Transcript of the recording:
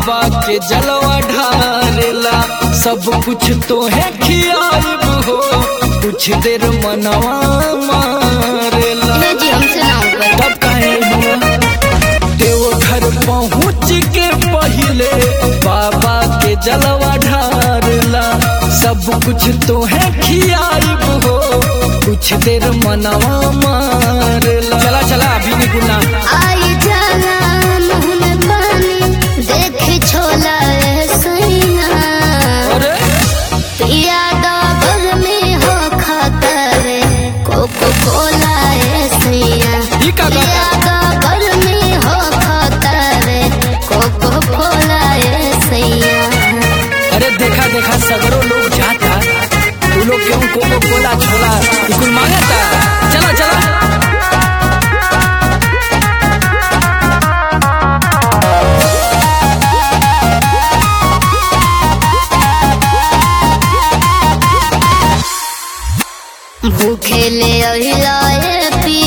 बाबा के जलवा ढारेला सब कुछ तो है खियाब हो कुछ देर मनवा मारेला ये जी हमसे ना ऊपर तब कहे हुआ देवघर पहुँच के पहले बाबा के जलवा ढारला सब कुछ तो है खियाब हो कुछ देर मनवा मारला चला चला अभी नहीं गुना आई जाला मुँह में पानी देख छोला ए सैया अरे पिया डॉबर में हो खतरे कोको कोला ए सैया ई का गाता? पिया डॉबर में हो खतरे कोको कोला ए सैया अरे देखा देखा सगरो लोग जाता तू लोग क्यों कोको कोला छोला ई कुल मांगता चला चला भूखे ले अहिलाए पिया